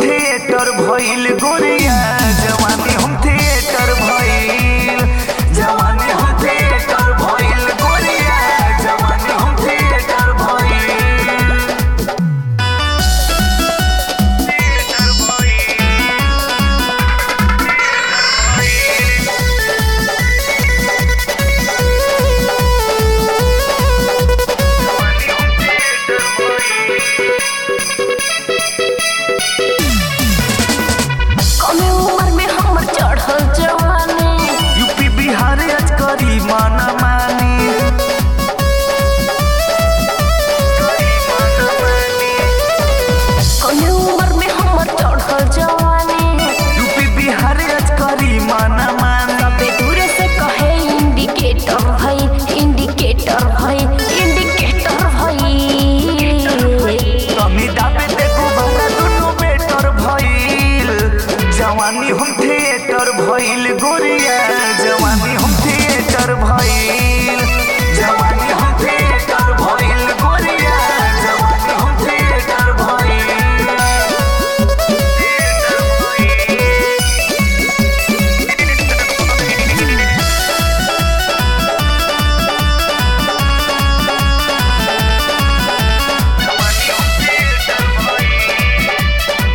theatre भइल गोरिया जवानी हम थिएटर भइल जवानी हम थिएटर भइल गोरिया जवानी हम थिएटर भइल थिएटर कमे उम्र में हमर चढ़ल जवानी यूपी बिहार आज करी माना मानी कमे उम्र में हमर चढ़ल जवानी यूपी बिहार आज करी माना मानी सबे दूरे से कहे इंडिकेटर भई इंडिकेटर भई इंडिकेटर भई कमी दाबे ते गुब्बारा दुनु बेटर भइल जवानी हम थिएटर भइल गोरिया जवानी हम थिएटर भइल जवानी हम थिएटर भइल गोरिया जवानी हम थिएटर भइल थिएटर भइल जवानी हम थिएटर भइल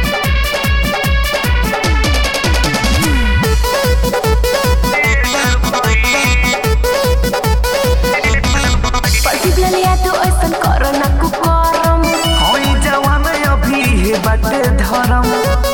पसिबल लिया तो ऐसन करो ना कुकरम होई जवान अभी हे बाटे धरम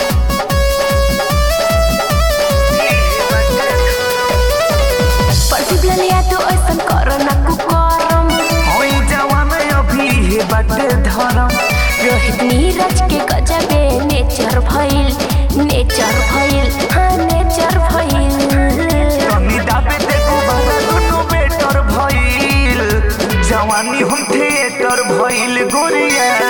पसिबल लिया तो ऐसन करो ना कुकरम होई जवान अभी हे बाटे धरम रोहित नीरज के गजबे नेचर भइल नेचर भइल हाँ नेचर भइल कमी दाबे ते गुब्बारा दुनु बेटर भइल जवानी हम थिएटर भइल गोरिया